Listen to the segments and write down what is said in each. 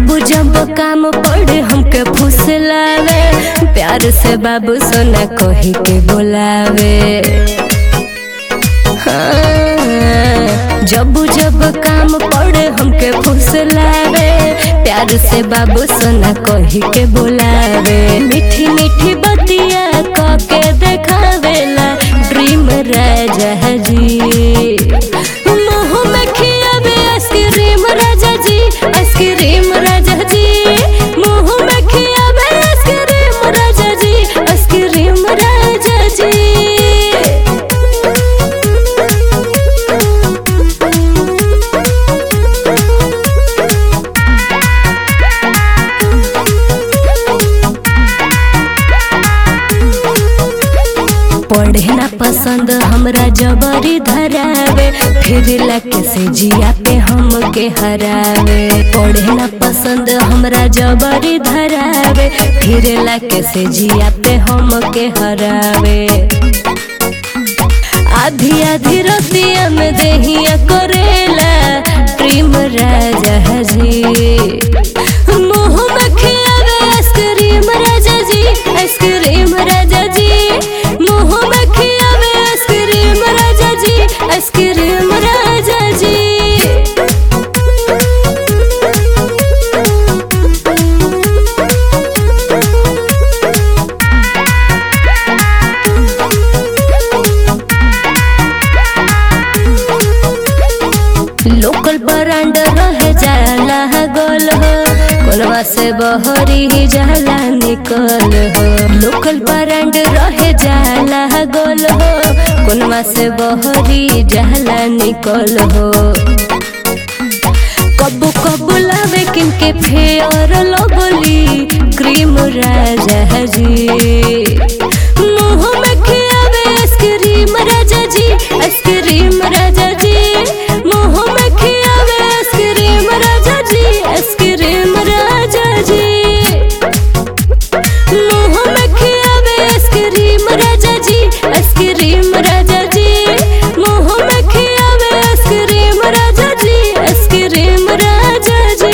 जब जब काम पड़े हमके फुसलावे प्यार से बाबू सोना कही के बोलावे हाँ, जब जब काम पड़े हमके फुसलावे प्यार से बाबू सोना कही के बोलावे मीठी मीठी बतिया कह के देखावेला ड्रीम राजा जी मुँह में खियावे आइसक्रीम राजा जी आइसक्रीम राजा जी मुँह में खियावे आइसक्रीम राजा जी आइसक्रीम राजा जी पढ़े ना पसंद हमरा जबरी धरावे फिर लके से जिया पे हम के हरावे पढ़े ना पसंद हमरा जबरी धरावे फिर लके से जिया पे हम के हरावे आधी आधी रतिया में देहिया करेला प्रेम राजा जी मुँह में खियावे आइसक्रीम राजा जी आइसक्रीम राजा जी मुँह में खियावे आइसक्रीम राजा जी आइसक्रीम राजा जी लोकल ब्रांड रहे जाला गोल हो कोलवा से बहरी जाला निकल हो लोकल ब्रांड रहे जाला गोल हो कोलवा से बहरी जाला निकल हो कबू कबू लावे किनके फेयर लगली क्रीम राजा जी मुँह में खियावे आइसक्रीम राजा जी आइसक्रीम राजा जी मुँह में खियावे आइसक्रीम राजा जी आइसक्रीम राजा जी मुँह में खियावे आइसक्रीम राजा जी आइसक्रीम राजा जी मुँह में खियावे आइसक्रीम राजा जी आइसक्रीम राजा जी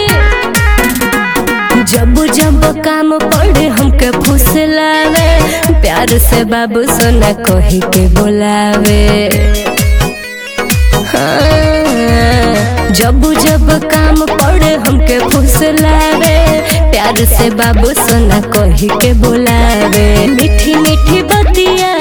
जब जब काम पड़े हमके फुसलावे प्यार से बाबू सोना कही के बोलावे हाँ, जब जब काम पड़े हमके फुसलावे प्यार से बाबू सोना कही के बोलावे मीठी मीठी बतिया